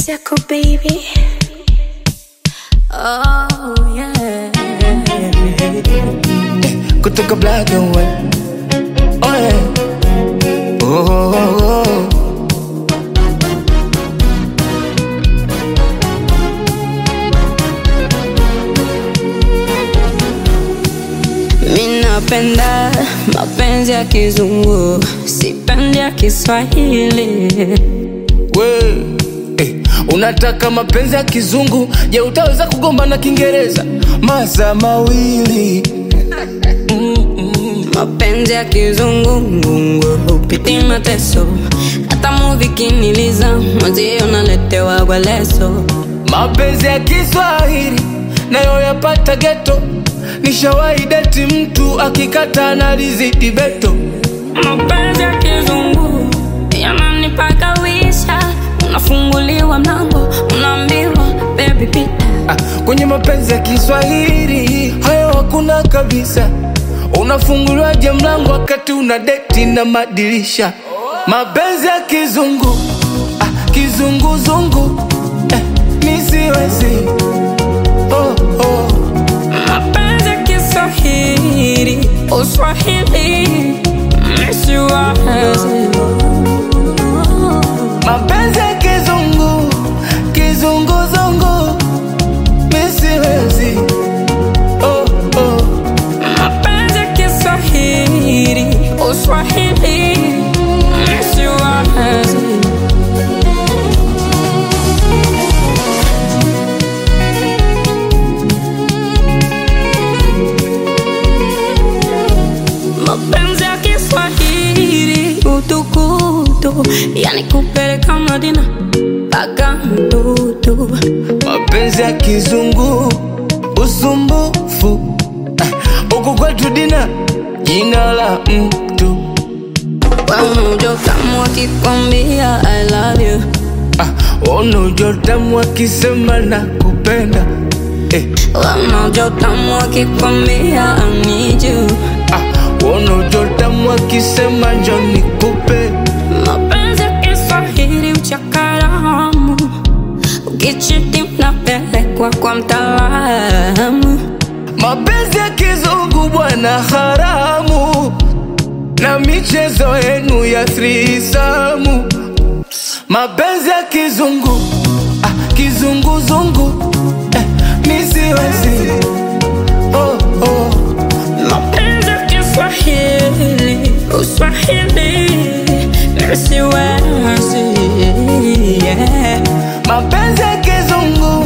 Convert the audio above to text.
Circle baby. Oh yeah. kutoka black and white. Oh, yeah. oh, oh, oh, oh. Minapenda mapenzi ya kizungu, sipendi ya Kiswahili. We, eh, unataka mapenzi ya kizungu je utaweza kugomba na kiingereza masaa mawili Mapenzi ya kizungu ngungu hupiti mateso, hata muvi kiniliza mwenzio naletewa kwa leso. mapenzi ya kiswahili nayo yapata geto nishawahi deti mtu akikata analizidi beto Mapenzi ya kizungu yananipaka wisha, unafunguliwa mlango, unaambiwa baby pita. ah, kwenye mapenzi ya kiswahili hayo hakuna kabisa unafunguliwaje mlango wakati una deti na madirisha mapenzi ya kizungu ah, kizunguzungu eh, nisiwezi oh, oh. Mapenzi ya Kiswahili, Uswahili, misiwazi. mapenzi ya kizungu kizunguzungu misiwezi oh, oh. Mapenzi ya Kiswahili, Uswahili, misiwazi. Mapenzi ya Kiswahili, utukutu, yani kupeleka Madina mpaka mtutu. mapenzi ya kizungu usumbufu Ah, huku kwetu dina jina la mtu Wamujo kama wakikwambia I love you ah, unajotamu akisema na kupenda eh, Wamujo kama wakikwambia I need you ah, unajotamu akisema njo nikupe Mapenzi ya Kiswahili uchakaramu Ukichiti mnapelekwa kwa mtaalamu mapenzi ya kizungu bwana haramu na michezo yenu ya thrisamu mapenzi ya kizungu ah, kizunguzungu eh, nisiwezi oh, oh. Mapenzi ya Kiswahili Uswahili Nisiwezi yeah. mapenzi ya kizungu